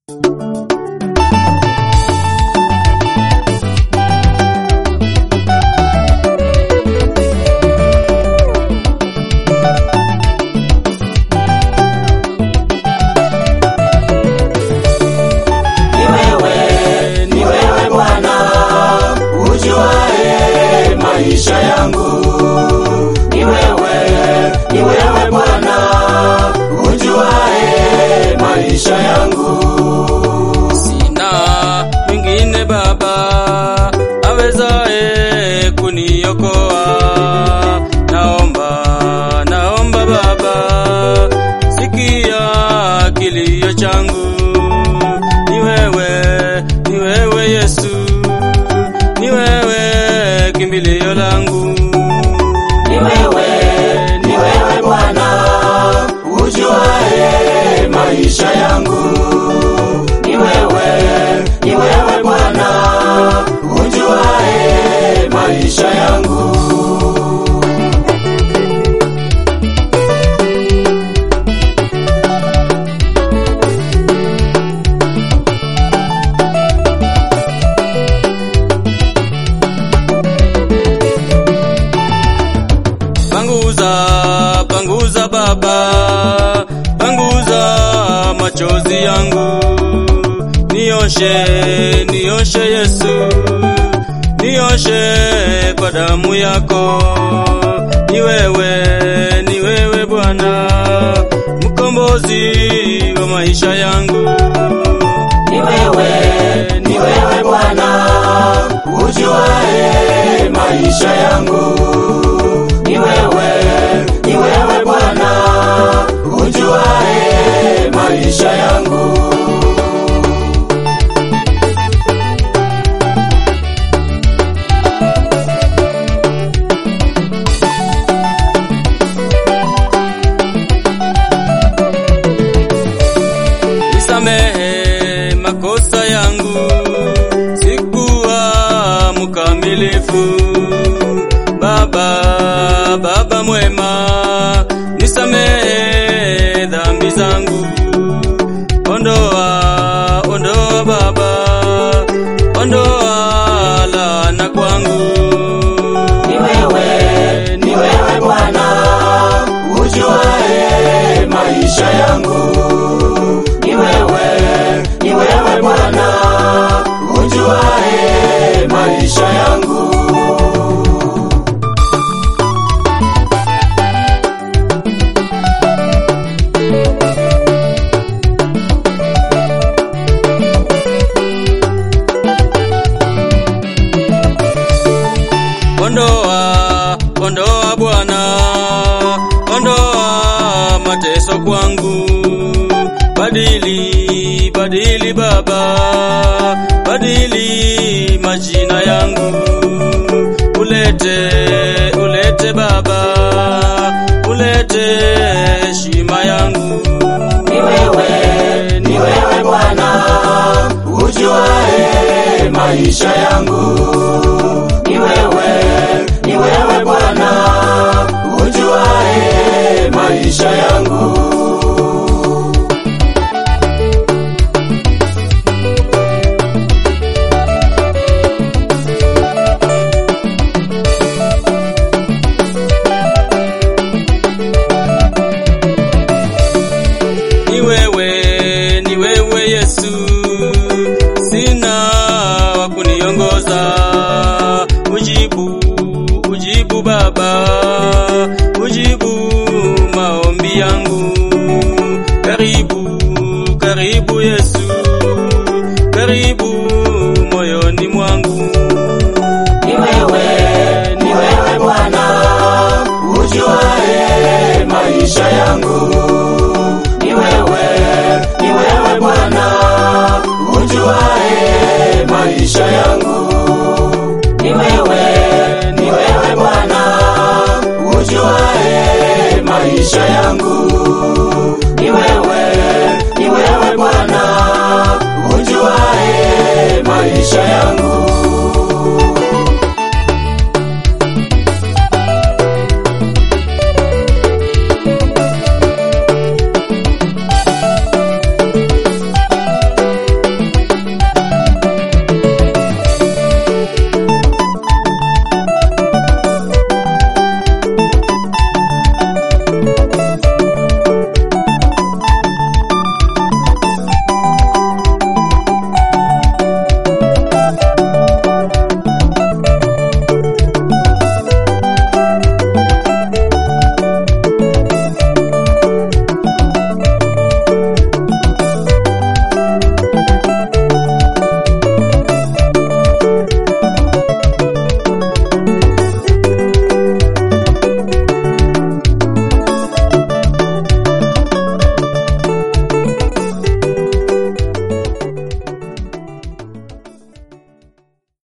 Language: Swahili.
Ni wewe, ni wewe Bwana, ujuae maisha yangu. Ni wewe, ni wewe Bwana, ujuae maisha yangu. Sina mwingine Baba awezaye kuniokoa. Naomba, naomba Baba, sikia kilio changu. Ni wewe, ni wewe Yesu, ni wewe kimbilio langu. Ni wewe, ni wewe Bwana, ujuae maisha yangu. Ni wewe, ni wewe Bwana, ujuae maisha yangu. Panguza, panguza Baba, panguza machozi yangu. Nioshe, nioshe Yesu, nioshe kwa damu yako. Ni wewe, ni wewe Bwana, mkombozi wa maisha yangu. Ni wewe, ni wewe Bwana, ujuae maisha yangu. Ni wewe, ni wewe Bwana, ujuae maisha yangu. Nisamehe makosa yangu, sikuwa mkamilifu. Baba, Baba mwema, nisamehe dhambi zangu. Ondoa, ondoa Baba, ondoa laana kwangu. Ni wewe, ni wewe Bwana, ujuae maisha yangu. Ni wewe, ni wewe Bwana, ujuae maisha yangu. Ondoa, ondoa Bwana, ondoa mateso kwangu. Badili, badili Baba, badili majina yangu. Ulete, ulete Baba, ulete heshima yangu. Ni wewe, ni wewe Bwana, ujuae maisha yangu. Ni wewe, ni wewe Bwana, ujuae maisha yangu. Ni wewe, ni wewe Yesu, sina wa kuniongoza. Ujibu, ujibu Baba, ujibu maombi yangu. Karibu, karibu Yesu,